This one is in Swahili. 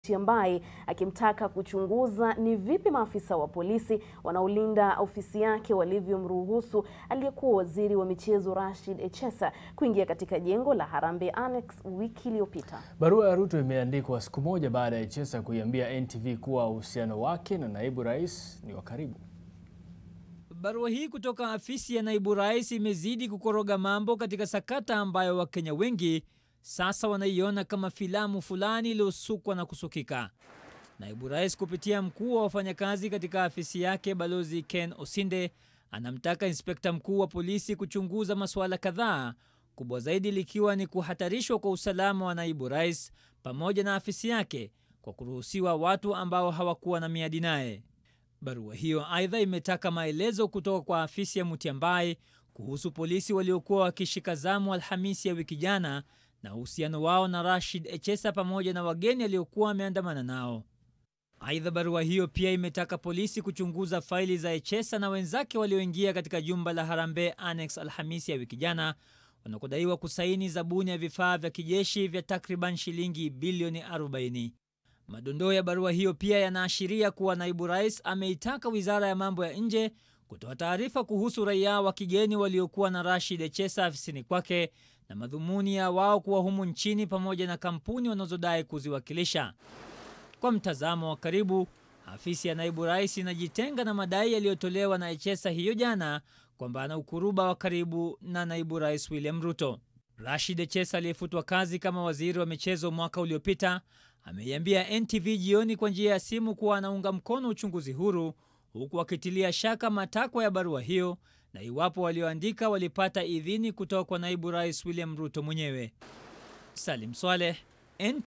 Mutyambai akimtaka kuchunguza ni vipi maafisa wa polisi wanaolinda ofisi yake walivyomruhusu aliyekuwa waziri wa michezo Rashid Echesa kuingia katika jengo la Harambee Annex wiki iliyopita. Barua ya Ruto imeandikwa siku moja baada ya Echesa kuiambia NTV kuwa uhusiano wake na naibu rais ni wa karibu. Barua hii kutoka afisi ya naibu rais imezidi kukoroga mambo katika sakata ambayo Wakenya wengi sasa wanaiona kama filamu fulani iliyosukwa na kusukika. Naibu rais kupitia mkuu wa wafanyakazi katika afisi yake Balozi Ken Osinde anamtaka inspekta mkuu wa polisi kuchunguza masuala kadhaa, kubwa zaidi likiwa ni kuhatarishwa kwa usalama wa naibu rais pamoja na afisi yake kwa kuruhusiwa watu ambao hawakuwa na miadi naye. Barua hiyo aidha imetaka maelezo kutoka kwa afisi ya Mutyambai kuhusu polisi waliokuwa wakishika zamu Alhamisi ya wiki jana na uhusiano wao na Rashid Echesa pamoja na wageni aliokuwa wameandamana nao. Aidha, barua hiyo pia imetaka polisi kuchunguza faili za Echesa na wenzake walioingia katika jumba la Harambee Annex Alhamisi ya wiki jana wanakodaiwa kusaini zabuni ya vifaa vya kijeshi vya takriban shilingi bilioni 40. Madondoo ya barua hiyo pia yanaashiria kuwa naibu rais ameitaka wizara ya mambo ya nje kutoa taarifa kuhusu raia wa kigeni waliokuwa na Rashid Echesa afisini kwake na madhumuni ya wao kuwa humu nchini pamoja na kampuni wanazodai kuziwakilisha. Kwa mtazamo wa karibu, afisi ya naibu rais inajitenga na madai yaliyotolewa na Echesa hiyo jana kwamba ana ukuruba wa karibu na naibu rais William Ruto. Rashid Echesa aliyefutwa kazi kama waziri wa michezo mwaka uliopita ameiambia NTV jioni kwa njia ya simu kuwa anaunga mkono uchunguzi huru huku akitilia shaka matakwa ya barua hiyo na iwapo walioandika walipata idhini kutoka kwa naibu rais William Ruto mwenyewe. Salim Swaleh,